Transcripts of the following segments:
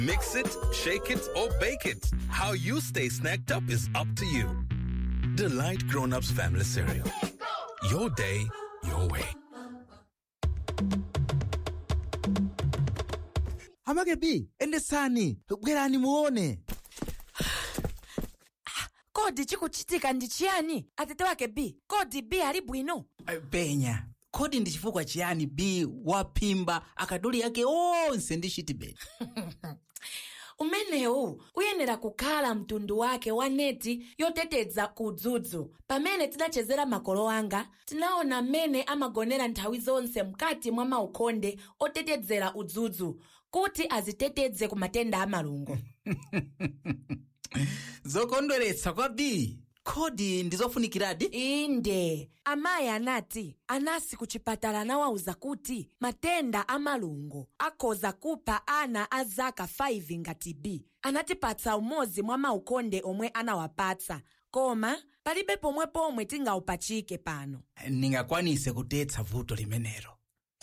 Mix it, shake it, or bake it. How you stay snacked up is up to you. Delight Grown Ups Family Cereal. Your day, your way. Hamake B, endesani, bwerani muone. kodi chikuchitika ndi chiyani atete wake b kodi b ali bwino Penya, kodi ndi chifukwa chiyani B waphimba akaduli ake onse ndi chitibeti? umenewu uyenera kukhala mtundu wake wa neti yoteteza kudzudzu pamene tidachezera makolo anga tinaona mmene amagonera nthawi zonse mkati mwa maukonde otetezera udzudzu kuti aziteteze ku matenda a malungo Zokondweretsa kwa B. Kodi ndizofunikiradi? inde amayi anati anasi ku chipatala anawawuza kuti matenda a malungo akhoza kupha ana a zaka 5 ngati b anatipatsa umodzi mwa maukonde omwe anawapatsa koma palibe pomwe pomwe tingawupachike pano Ningakwanise kutetsa vuto limenelo.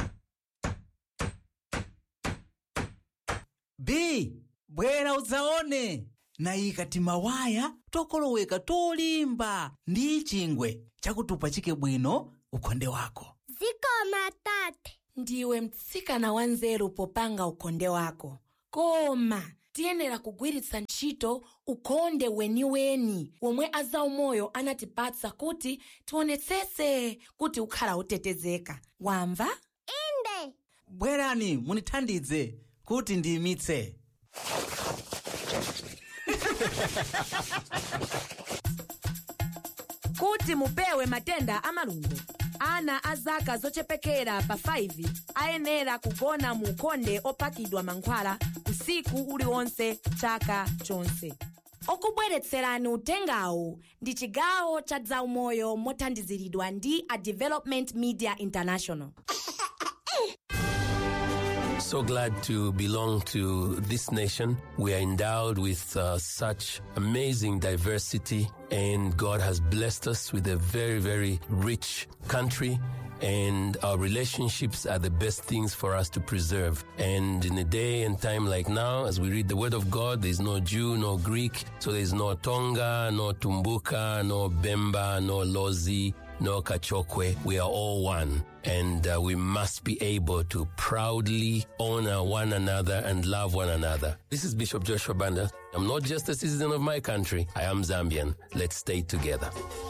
B, bwera udzaone. Nayika timawaya tokoloweka tolimba ndi chingwe chakutupachike bwino ukonde wako. zikoma tate ndiwe mtsikana wanzeru popanga ukonde wako koma tiyenera kugwiritsa ntchito ukonde weniweni womwe azaumoyo anatipatsa kuti tionetsetse kuti ukhala utetezeka wamva inde bwerani munithandize kuti ndiyimitse kuti mupewe matenda amalungo ana a zaka zochepekera pa 5 ayenera kugona mu ukonde opakidwa mankhwala usiku uliwonse chaka chonse okubweretserani utengawu ndi chigawo cha zaumoyo mothandiziridwa ndi a development media international So glad to belong to this nation. We are endowed with uh, such amazing diversity, and God has blessed us with a very, very rich country. And our relationships are the best things for us to preserve. And in a day and time like now, as we read the Word of God, there's no Jew, no Greek, so there's no Tonga, no Tumbuka, no Bemba, no Lozi, no Kachokwe. We are all one. And uh, we must be able to proudly honor one another and love one another. This is Bishop Joshua Banda. I'm not just a citizen of my country, I am Zambian. Let's stay together.